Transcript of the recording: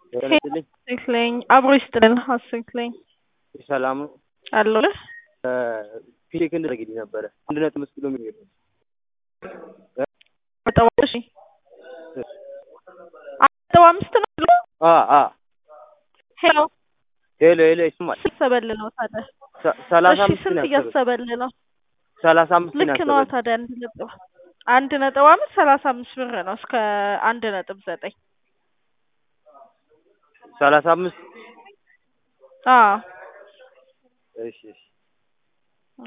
ገለጽልኝ። አስክለኝ አብሮ ይስጥልን። አስክለኝ ሰላም ነው። አለሁ ፊቴክ እንድረግልኝ ነበረ አንድ ነጥብ አምስት ኪሎ ሜትር ነጥብ እሺ ነጥብ አምስት ነው ብሎ አ አ ሄሎ ሄሎ ሄሎ ይስማል። ስንት ሰበል ነው ታዲያ? ሰ- ሰላሳ እሺ አምስት ስንት ነው ያሰበኝ። እያሰበል ነው? ሰላሳ አምስት ነው ልክ ነው ያሰበኝ። ታዲያ አንድ ነጥብ አንድ ነጥብ አምስት ሰላሳ አምስት ብር ነው እስከ አንድ ነጥብ ዘጠኝ ሰላሳ አምስት አዎ እሺ እሺ